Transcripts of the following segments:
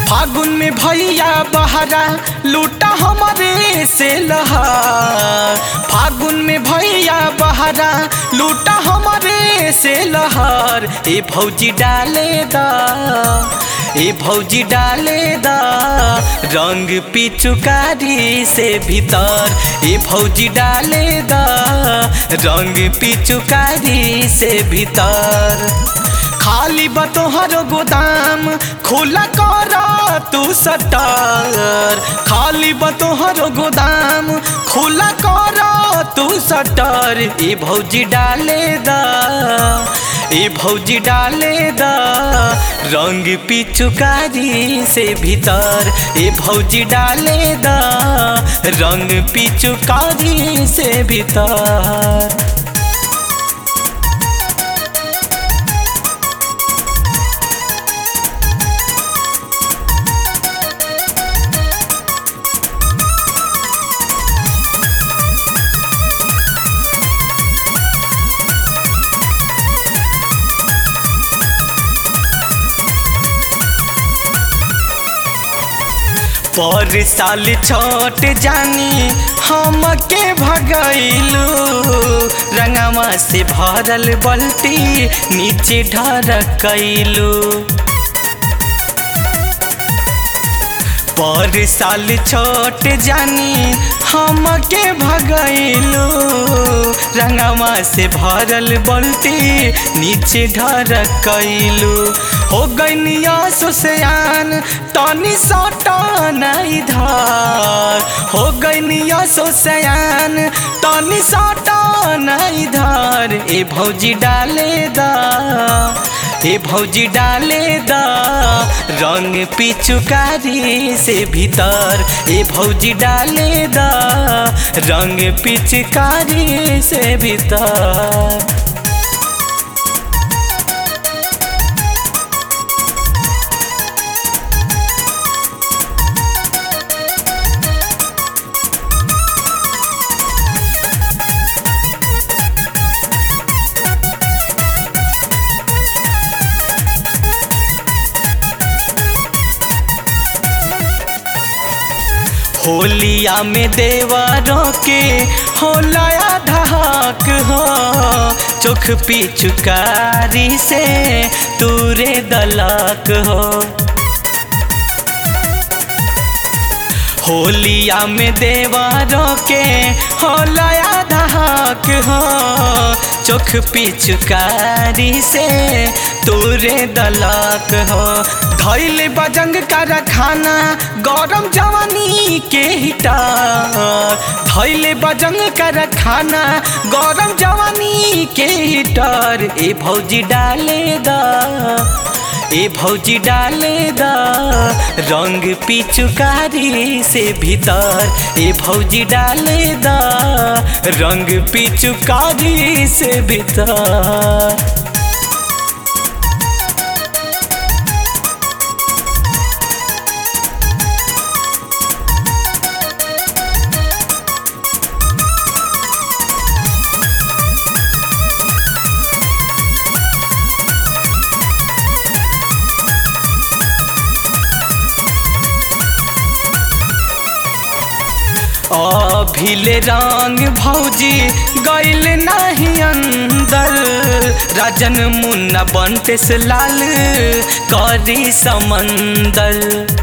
फागुन में भैया बहरा लूटा हमारे से लहार फागुन में भैया बहरा लूटा हमारे से लहार ए भौजी डाले दा ए भौजी डाले दा रंग पिचुकारी से भीतर ए भौजी डाले दा रंग पिचुकारी से भीतर खाली बतोहर गोदाम खुला कर तू सटर खाली बतोहर गोदाम खुला कर तू सटर ए भौजी डाले दा ए भौजी डाले दा रंग पिचुकारी से भीतर ए भौजी डाले दा रंग पिचुकारी से भीतर पर साल छोट जानी हम के भगैलू रंगवा से भरल बल्टी नीचे ढरकैलू पर साल छोट जानी हम के भगैलू रंगवा से भरल बल्टी नीचे ढरकैलू हो गैनिया सुसयान तनी सटन इधर हो गैनिया सुसयान तनी सटन इधर ए भौजी डाले दा ए भौजी डाले दा रंग पिचुकारी से भीतर ए भौजी डाले दा रंग पिचकारी से भीतर होलिया में देवरों के होलाया धहाक हो चोख पिचुकारी से तूरे दलाक हो होलिया में देवरों के होलाया धहाक हो चोख पिचुकारी से तूरे दलाक हो धैल बजंग कर खाना गरम जवानी के हिटा धैल बजंग कर खाना गरम जवानी के हिटर ए भौजी डाले दा ए भौजी डाले दा रंग पिचुकारी से भीतर ए भौजी डाले दा रंग पिचुकारी से भीतर अभिले रंग भौजी गैल नहीं अंदर राजन मुन्ना बनते से लाल करी समंदर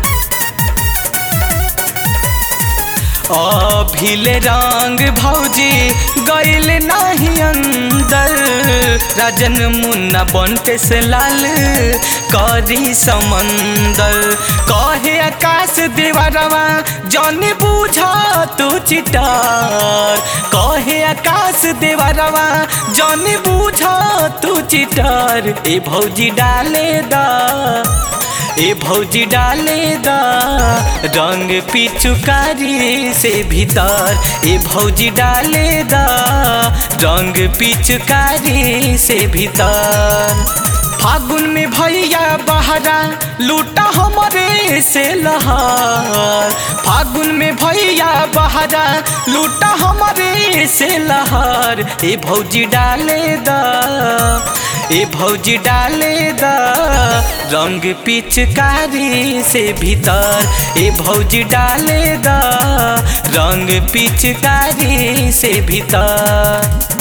अभिले रंग भौजी गैल नहीं अंदर राजन मुन्ना बनते से लाल करी समंदर कहे आकाश देवरवा जन बूझा तू चिटार कहे आकाश देवरवा जन बूझा तू चिटार ए भौजी डाले दा ए भौजी डाले दा रंग पिचुकारी से भीतर ए भौजी डाले दा रंग पिचुकारी से भीतर फागुन में भैया बहा बहरा लूटा हमरे से लहर फागुन में भैया बहरा लूटा हमरे से लहर ए भौजी डाले द ए भौजी डाले द रंग पिचकारी से भीतर ए भौजी डाले द रंग पिचकारी से भीतर